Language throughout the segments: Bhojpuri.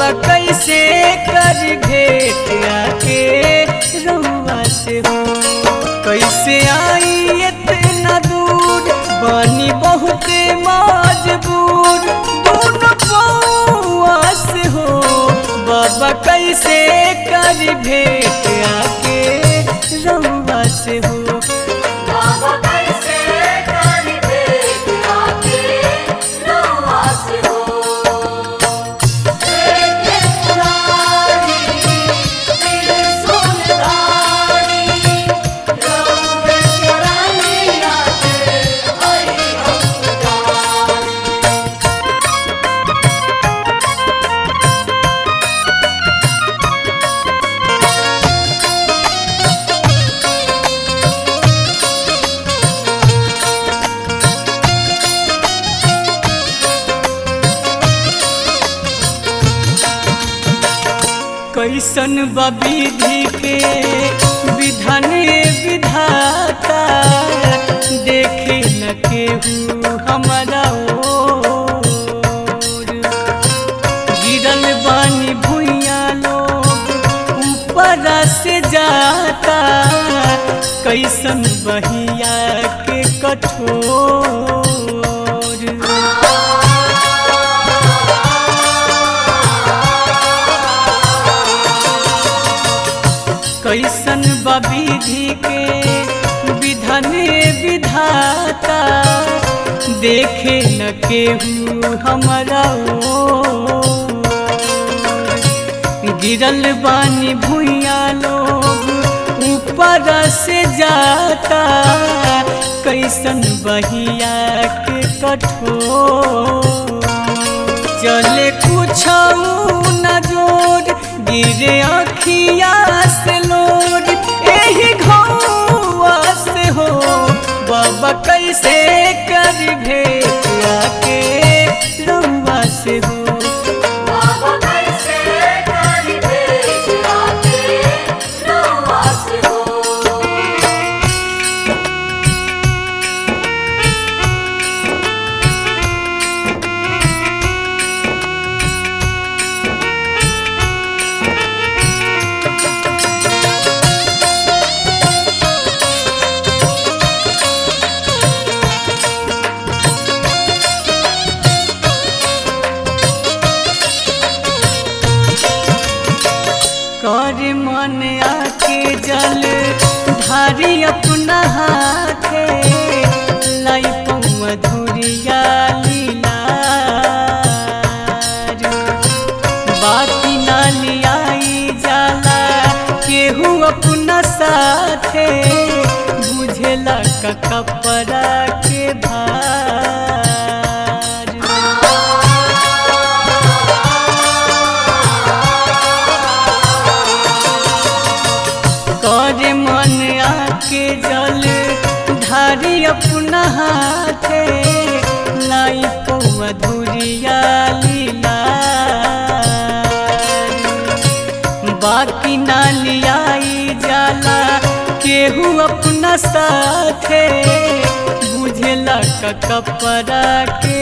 बाबा कैसे कर भेट आके रउआ से हो कैसे आई इतना दूर बनी बहुत मजबूर दोनों पौआ से हो बाबा कैसे कर भेट आके रउआ से हो बाबा कैसे कर भेट आके रउआ से हो हे पुरानी त्रिशूल धारी रउआ शरणिया के हरि हम जानी कैसन बा विधि के विधान विधाता देखे न केहू हमारा ओर गिरल बानी भुइया लोग ऊपर से जाता कैसन बहिया के कठोर कैसन बा विधि के विधान विधाता देखे न केहू हमारा ओर। गिरल बानी भुइया लोग ऊपर से जाता कैसन बहिया के कठोर चले कुछ न जोर गिरे अखिया से लोड एही घौआ से हो बाबा कैसे कर भेट आके रउआ से हो बाबा कैसे कर भेट आके रउआ से हो कर मन आके जल धारी अपना हाथे लाई मधुरिया लीला बाती ना लियाई जाला केहू अपना साथे बुझेला का कपड़ा के भार करे मन आके जल धारी अपना हाथे लाई पो मधुरिया लीला बाकी ना लियाई जाला केहू अपना साथे बुझेला का कपड़ा के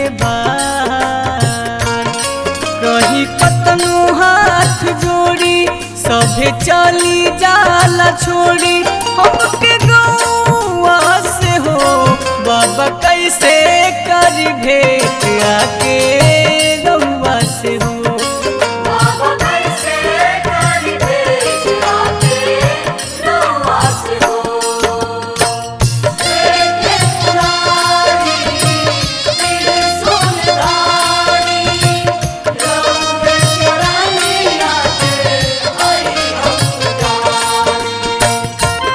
बार कही कतनो हाथ जोड़ी सभे चली जाला छोड़ी हमके गौआ से हो बाबा कैसे कर भेट आके गौआ से हो बाबा कैसे कर भेट आके रउआ से हो हे पुरानी त्रिशूल धारी रउआ शरणिया के हरि हम जानी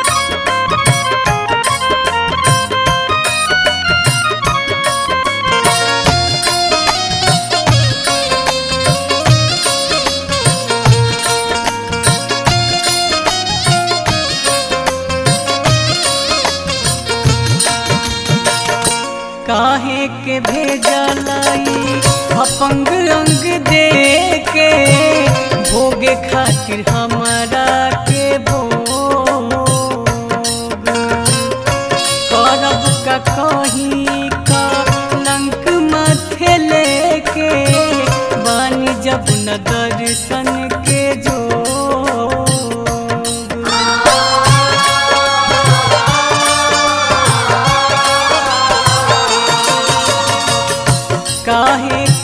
काहे के भेजलाई अपंग अंग दे के भोगे खातिर हमारा के भोग करब का कहीं का लंक माथे लेके बानी जब न दर्श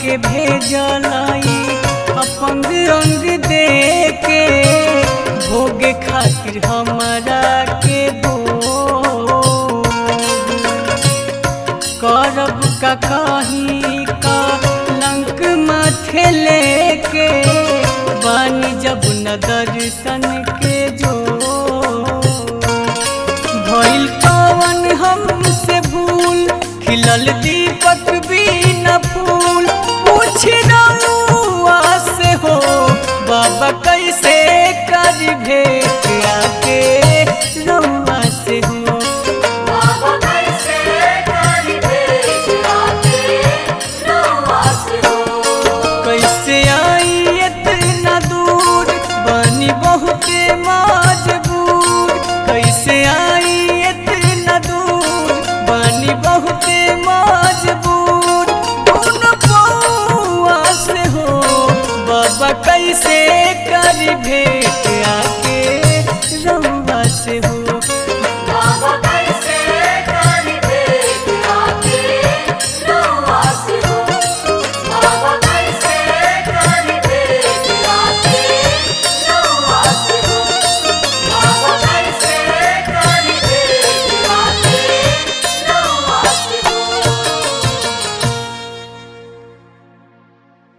के भेजलाई अपंग अंग दे के भोगे खातिर हमरा के भोग करब का काही का लंक माथे लेके बानी जब न दर्शन के जो भइल कवन हमसे भूल खिलल दीपक भी न फूल पूछ रउआ से हो बाबा कैसे कर भेट आके रउआ से हो बाबा कैसे करी भेंट आके रउआ से हो कैसे आई इतना दूर बनी बहुते मजबूर कैसे आई इतना दूर बनी बहुते मजबूर उन पौआ से हो बाबा कैसे कर भेट आके रउआ से हो